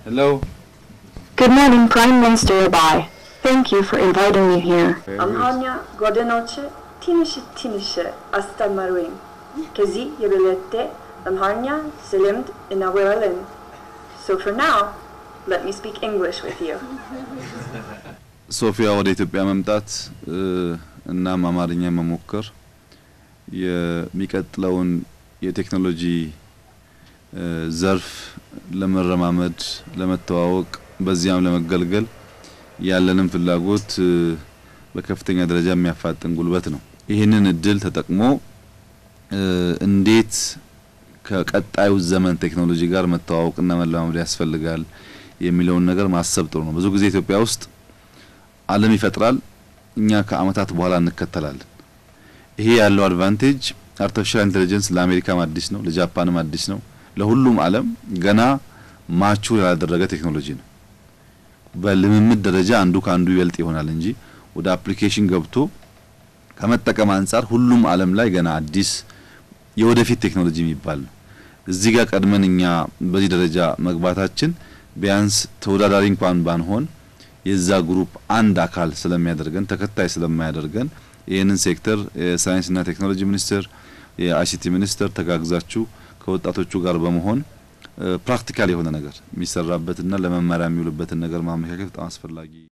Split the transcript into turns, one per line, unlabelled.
Hello.
Good morning, Prime Minister Abai. Thank you for inviting me here.
Amhanya Godenoche Tinişi Tinişi Astalmaruin. Kezi Yebilette Amhanya Selimd Inawiralin. So for now, let me speak English with you.
ሶፊያ ወደ ኢትዮጵያ መምጣት እ፣ እናም አማርኛ መሞከር የሚቀጥለውን የቴክኖሎጂ እ፣ ዘርፍ ለመረማመድ፣ ለመተዋወቅ በዚያም ለመገልገል ያለንን ፍላጎት እ፣ በከፍተኛ ደረጃ የሚያፋጥን ጉልበት ነው። ይህንን እድል ተጠቅሞ እ፣ እንዴት ከቀጣዩ ዘመን ቴክኖሎጂ ጋር መተዋወቅና መለማመድ ያስፈልጋል የሚለውን ነገር ማሰብ ጥሩ ነው። ብዙ ጊዜ ኢትዮጵያ ውስጥ ዓለም ይፈጥራል፣ እኛ ከአመታት በኋላ እንከተላለን። ይሄ ያለው አድቫንቴጅ አርቲፊሻል ኢንቴሊጀንስ ለአሜሪካም አዲስ ነው፣ ለጃፓንም አዲስ ነው፣ ለሁሉም ዓለም ገና ማቹር ያላደረገ ቴክኖሎጂ ነው። በልምምድ ደረጃ አንዱ ከአንዱ ይበልጥ ይሆናል እንጂ ወደ አፕሊኬሽን ገብቶ ከመጠቀም አንጻር ሁሉም ዓለም ላይ ገና አዲስ የወደፊት ቴክኖሎጂ የሚባል ነው። እዚህ ጋር ቀድመን እኛ በዚህ ደረጃ መግባታችን ቢያንስ ተወዳዳሪ እንኳን ባንሆን የዛ ግሩፕ አንድ አካል ስለሚያደርገን ተከታይ ስለማያደርገን ይህንን ሴክተር የሳይንስና ቴክኖሎጂ ሚኒስቴር፣ የአይሲቲ ሚኒስቴር ተጋግዛችሁ ከወጣቶቹ ጋር በመሆን ፕራክቲካል የሆነ ነገር የሚሰራበትና ለመመሪያ የሚውልበትን ነገር ማመቻቸት በጣም አስፈላጊ